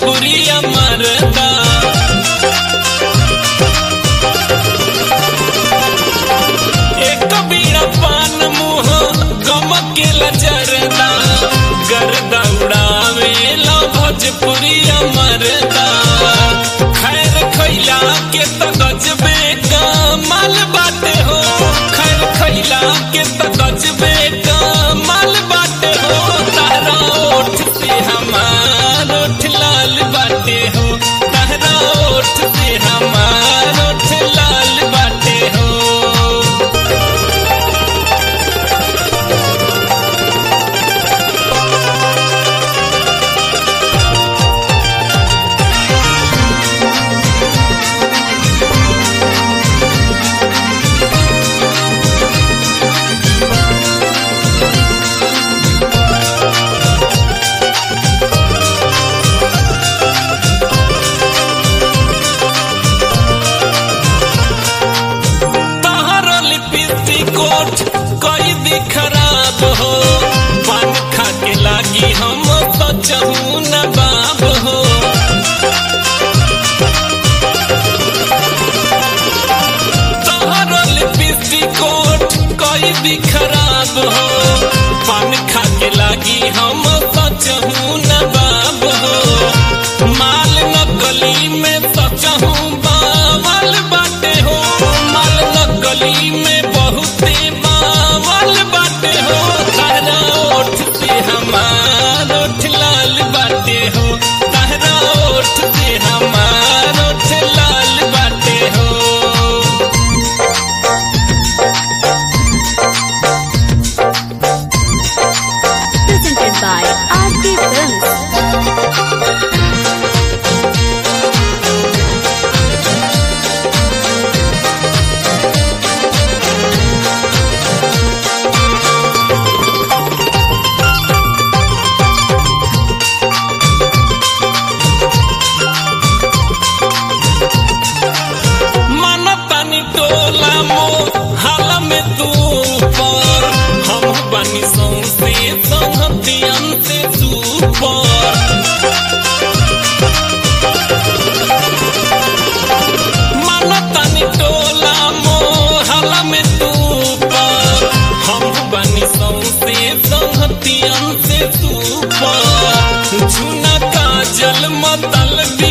भोजपुरिया मरदा एक बीड़ा पान मुह गम के लजरदा गर्दा उड़ावे ला भोजपुरिया मरदा खैर खैला के त गजबे कमाल बाटे हो खैर खैला के त गजबे कमाल बाटे हो तारा ओठ से हमार ओठ लाल बाटे हो तारा ओठ से हमार ओठ लाल बाटे हो तहर लिपस्टिक कोट कई दी खराब हो पान खा के लागी हम सचहू न बाब हो तहर लिपस्टिक कोट कई दी खराब हो पान खा के लागी हम सचहू न बाब हो माल नकली में सचहू बावल बाटे हो माल नकली में बहुते बावल बाटे हो तारा ओठ से हमार ओठ लाल बाटे हो तारा ओठ से हमार ओठ लाल बाटे हो presented by RT Films. मन तनी टोला मो हाल में तू पर हम बनी सौसे संहतियन से सुपर मन तनी टोला मो हाल में तू पर हम बनी सौसे संहतियन से सुपर झुना काजल मतल